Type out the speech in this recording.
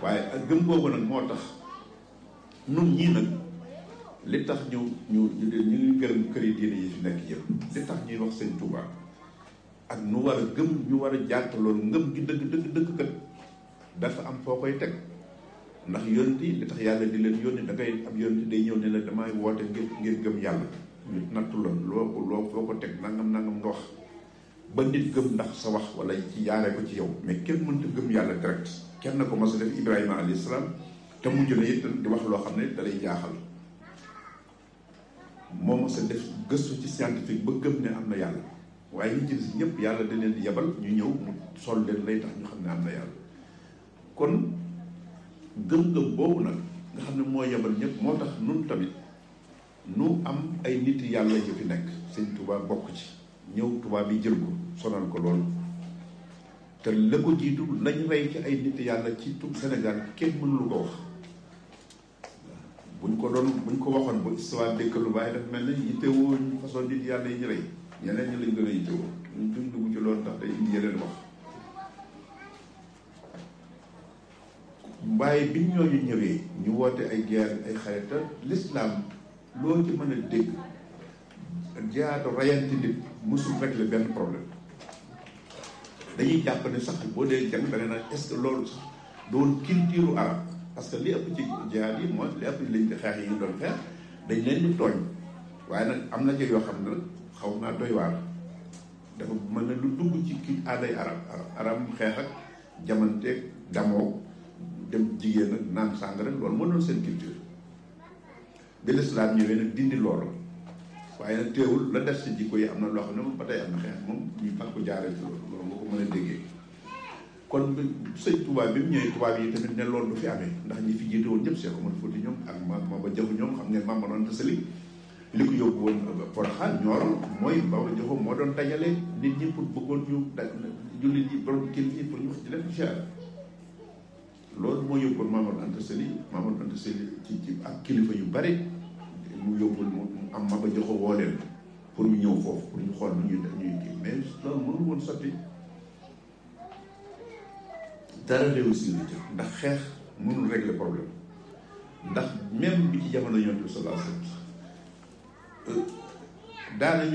waaye ak gëm boobu nag moo tax nun ñii nag li tax ñu ñu ñu ñu ngi gërëm këri diine yi fi nekk yëpp li tax ñuy wax sëñ Touba ak nu war a gëm ñu war a jàtt loolu ngëm gi dëgg dëgg dëgg kat dafa am foo koy teg ndax yonent yi li tax yàlla di leen yónni da ngay am yonent day ñëw ne la damay woote ngir ngir gëm yàlla ñu nattu la loo ko loo foo ko teg nangam nangam nga wax ba nit gëm ndax sa wax wala ci yaare ko ci yow mais kenn mënta gëm yàlla direct kenn ko mas a def Ibrahima alayhi salaam te mujj na it di wax loo xam ne dalay jaaxal moo mas a def gëstu ci scientifique ba gëm ne am na yàlla waaye ñi ci si ñëpp yàlla da leen di yebal ñu ñëw mu sol leen lay tax ñu xam ne am na yàlla kon gëm-gëm boobu nag nga xam ne moo yebal ñëpp moo tax nun tamit nu am ay nit yàlla yu fi nekk sëñ Touba bokk ci ñëw tubaab yi jël ko sonal ko loolu te la ko jiitu lañ rey ci ay nit yàlla ci tout Sénégal kenn mënulu ko wax buñ ko doon buñ ko waxoon ba histoire dëkkalu waaye dafa mel ne yittewoo façon nit yàlla yi ñu rey ñeneen ñi lañ gën a yittewoo ñu duñ dugg ci loolu ndax day indi yeneen wax waaye bi ñooñu ñëwee ñu woote ay guerre ay xarit te l'islam loo ci mën a dégg jaatu rayante nit mosul régler benn problème dañuy jàpp ne sax boo dee jàng da nga naan est-ce que loolu sax doon culture arab parce que li ëpp ci jihaad yi mooy li ëpp liñ ci xeex yi ñu doon xeex dañ leen di tooñ waaye nag am na ci yoo xam ne nag xaw naa doy waar dafa mën na lu dugg ci kii aaday arab arab arab xeex ak jamanteeg damoo dem jigéen ak naan sàngara loolu moo doon seen culture bi lislaam ñëwee nag dindi loolu waaye nag teewul la def si jikko yi am na loo xam ne moom ba tey am na xeex moom ñu fag ko jaaree ci loolu loolu nga ko mën a déggee kon sëñ tubaab bi mu ñëwee tubaab yi tamit ne loolu du fi amee ndax ñi fi jiite woon ñëpp Cheikh Omar Fouti ñoom ak ma ma ba jaxu ñoom xam ngeen Mame Mor Anta Sali li ko yóbbu woon Porokhane Nioro mooy Baba Jaxu moo doon dajale nit ñi pour bëggoon ñu da jullit ñi borom kilifa yi pour ñu ci def ziar loolu moo yóbboon Mame Mor Anta Sali Mame Mor Anta Sali ci ci ak kilifa yu bari mu yóbbul mu am ma ba joxo woo leen pour ñu ñëw foofu pour ñu xool nu ñuy ñuy kii mais loolu mënu woon sotti dara réussir ci ndax xeex mënul régler problème ndax même bi ci jamono yonent bi sallallahu alayhi wasallam daanañu